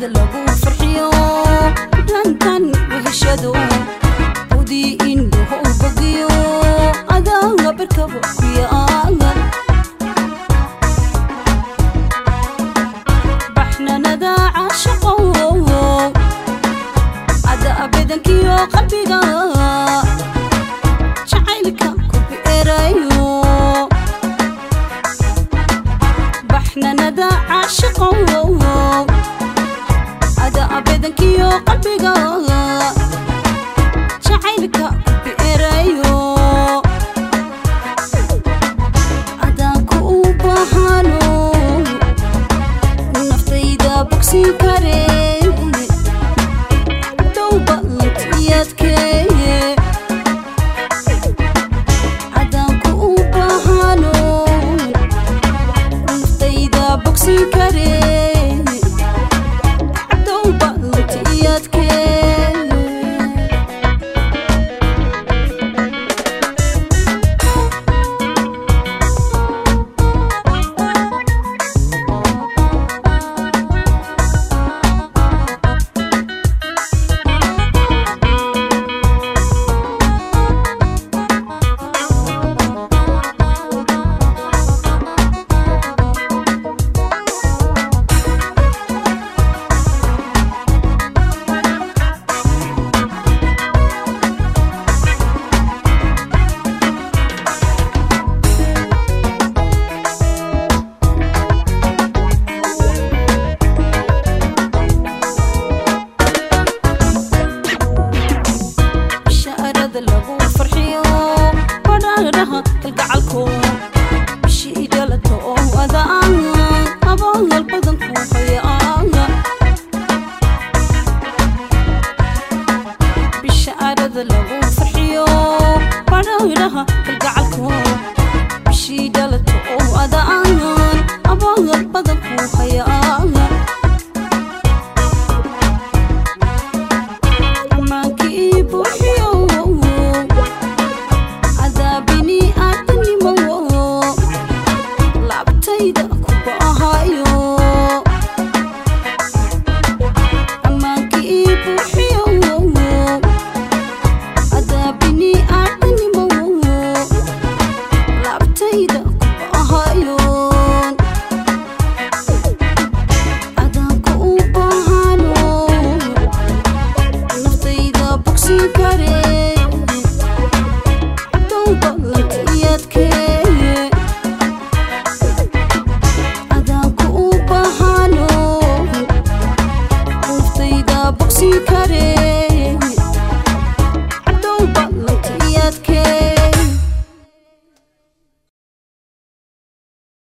bishaarada lagu farxiyo dhankan weheshado budii indhaho bogiyo adaaga barkaba ku yaalan baxnanada caashaqo ada abedankiyo qalbiga jacaylka ku beerayo baxnanada caashaqo ada abedankiyo qalbiga jacaylka ku beerayo adaanku u baahano naftayda bogsin kare dowba lantiyadkeeye adaanku u baahano naftayda bogsin kare dowba lantiyadkeeye bishaarada lagu farxiyo badhaadhaha kalgacalko bishii dhalato oo adaan abaal badan ku hayaana bishaarada lagu farxiyo badhaadhaha kalgacalko bishii dhalato oo adaan abaal badan ku hayaana amaankii buuxiyo cadaabini aadanimo laabtayda kuba ahayo amaankii buuxiyo cadaabini aadanimo laabtayda kuba ahayo adaanku u baahano naftayda bogsin kare dowba lantiyadkeeye adaanku u baahano naftayda bogsin kare